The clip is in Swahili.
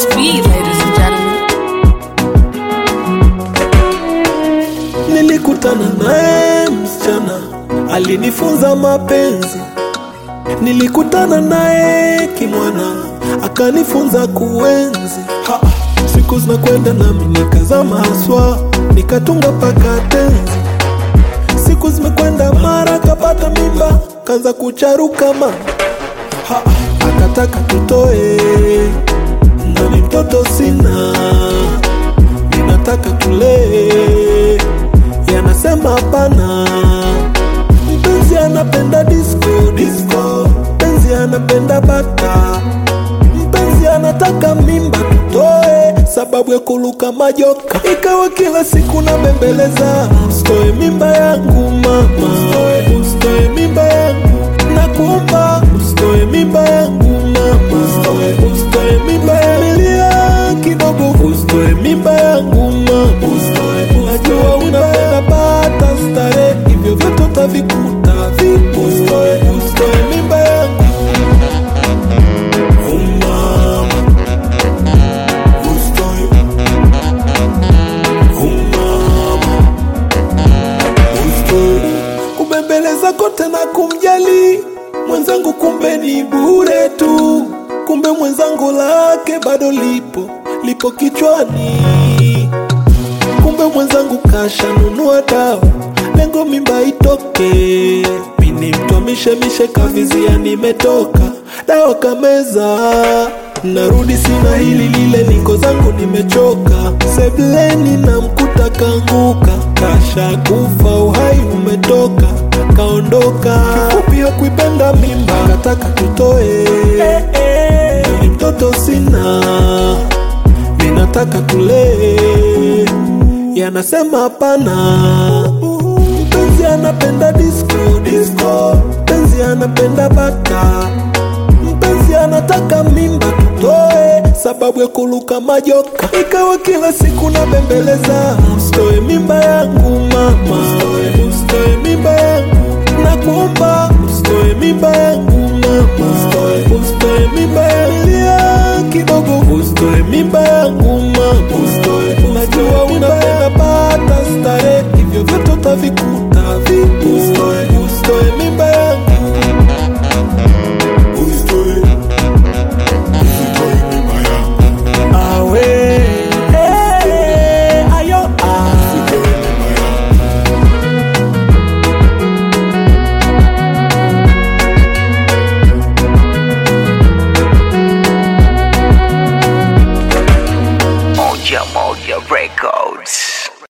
speed, ladies and gentlemen. Nilikutana naye msichana alinifunza mapenzi, nilikutana naye kimwana akanifunza kuenzi. Ha, siku zinakwenda nami nikazama haswa, nikatunga paka tenzi. Siku zimekwenda mara kapata mimba, kaanza kucharuka mama ha, akataka tutoe, nami mtoto sina, ninataka tulee, yanasema hapana. Mpenzi anapenda disco, disco, mpenzi anapenda bata, mpenzi anataka mimba tutoe, sababu ya kuluka majoka. Ikawa kila siku nabembeleza, usitoe mimba yangu mama, usitoe mimba yangu nakuomba, usitoe mimba yangu mama, usitoe mimba ya milia kidogo, usitoe mimba yangu mama, najua unapenda bata stare, hivyo vyote utavikuta vipo, usitoe usitoe mimba yangu Oh, mama. Usitoe. Oh, mama. Usitoe. kubembeleza kote na kumjali mwenzangu, kumbe ni bure tu, kumbe mwenzangu lake bado lipo lipo kichwani, kumbe mwenzangu kashanunua dawa, lengo mimba itoke. Mini mtu mishemishe kavizia, nimetoka dawa kameza, narudi sina hili lile, niko zangu nimechoka, sebleni na mkuta kanguka, kasha kufa, uhai umetoka, kaondoka. Kifupi hakuipenda mimba, kataka tutoe, ni mtoto sina ninataka tulee, yanasema hapana. Mpenzi anapenda disco, disco, mpenzi anapenda bata, mpenzi anataka mimba tutoe, sababu ya kuluka majoka. Ikawa kila siku nabembeleza, usitoe mimba yangu mama, usitoe mimba yangu, nakuomba usitoe mimba yangu mama, usitoe mimba ya milia kidogo, usitoe mimba yangu mama, najua unapenda bata stare, hivyo vyote utavikuta vipo, usitoe mimba yangu Usitoe, usitoe mimba yangu, awe eh, ayo ah. usitoe mimba yangu. Moja Moja Records.